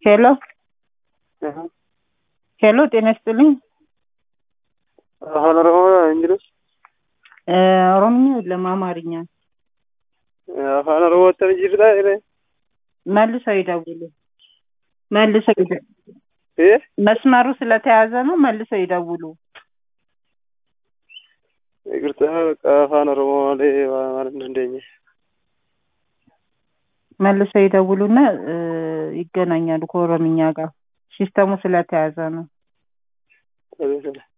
ሄሎ ሄሎ፣ ጤና ይስጥልኝ። አፋን ኦሮሞ እንጅልስ ኦሮምኛ የለም አማርኛ። አፋን ኦሮሞ ወተን ጅርታ ይረ መልሰው ይደውሉ። መልሰው ይደ- እ መስመሩ ስለተያዘ ነው። መልሰው ይደውሉ። ይቅርታ በቃ አፋን ኦሮሞ ላይ ማለት ነው እንደኛ መልሰው ይደውሉና እ ይገናኛሉ ከኦሮምኛ ጋር ሲስተሙ ስለተያዘ ነው። ተበሰለ